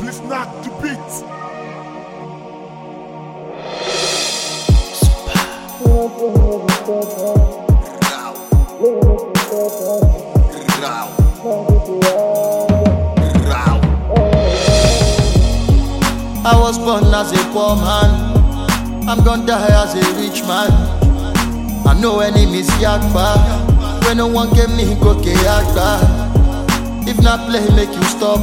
Let's knock the beat. I was born as a poor man. I'm gonna die as a rich man. I know enemies yakpa. When no one get me, go yakpa. If not play, make you stop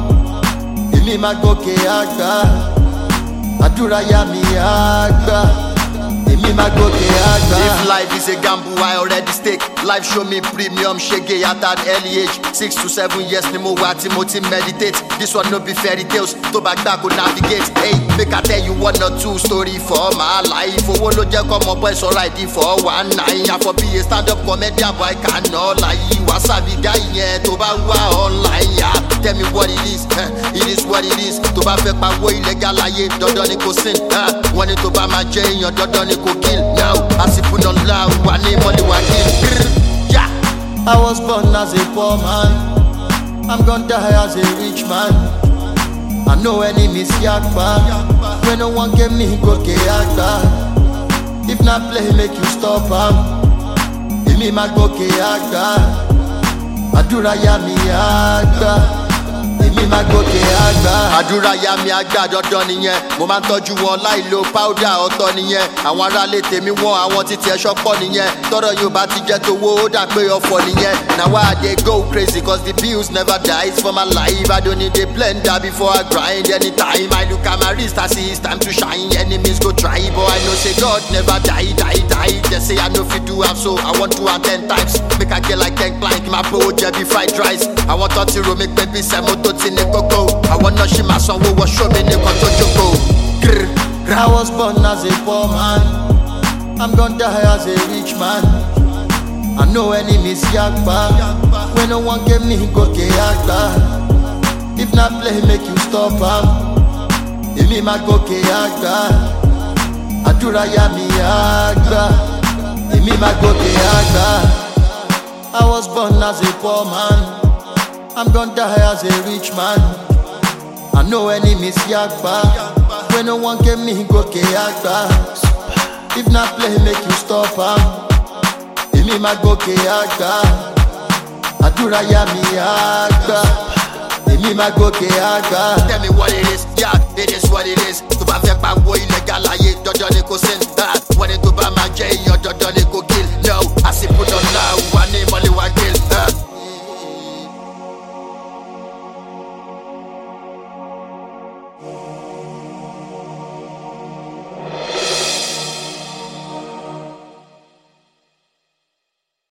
am. If me ma go yakpa. Adura ya mi yakpa. If me ma go yakpa. If life is a gamble, I already stake. Life show me premium shege at that early age. Six to seven years ni mo wa tí mo ti meditate. This one no be fairy tales, tó bá gbà kó navigate. Hey, make I tell you one or two story for my life. Owó ló jẹ́ kọ́ ọmọ boy sọ̀rọ̀ àìdí for one nine. Àfọ̀ bí a stand up comedian boy cannot lie. Wàsábì guy yẹn tó bá wà online yá. Tell me what it is, eh, it is what it is. Tó bá fẹ́ pawó illegal láyé, dandan ni kò sin. eh. Wọ́n ní tó bá máa jẹ́ èèyàn, dandan ni kò kill. Now, àsìkò náà la wà ní mọ́lẹ̀ wà kill. Yeah. I was born as a poor man. I'm gonna die as a rich man. I know enemies yakpa. When no one get me, go yakpa. If not play, make you stop am. If me ma go yakpa. Adura ya mi yakpa. If me ma go yakpa. àdúrà ya mi àgbà dandan nìyẹn mo máa ń tọ́jú wọn láì lo powder ọ̀tọ̀ nìyẹn àwọn aráalé tèmi wọn àwọn títí ẹ̀ṣọ́ pọ̀ nìyẹn tọ́rọ̀ yóò bá ti jẹ́ tówó ó dà pé ọ̀fọ̀ nìyẹn na why i dey go crazy cause the bills never die for my life i don't need a blender before i grind anytime i look at my wrist i see it's time to shine enemies go try but i know say god never die die die they say i no fit do am so i want to am ten times make i get like ten plank my bro jẹbi fried rice àwọn tó ti ro mi pé bí sẹ́mo tó ti ní kókó àwọn náà ṣì máa sanwó wọṣọ mi nìkan tó jókòó. Grr, I was born as a poor man. I'm gonna die as a rich man. I know enemies yakpa. When no one get me, go yakpa. If not play, make you stop am. If me ma go yakpa. Adura ya mi yakpa. If me ma go yakpa. I was born as a poor man. I'm gonna die as a rich man. I know enemies yakpa. When no one get me, go yakpa. If not play, make you stop am. If me ma go yakpa. Adura ya mi yakpa. If me ma go yakpa. tell me what it is yeah it is what it is tó bá fẹ́ pawó illegal láyé dandan ni kò sin. Ah, wọ́n ní tó bá máa jẹ́ èèyàn dandan ni kò kill.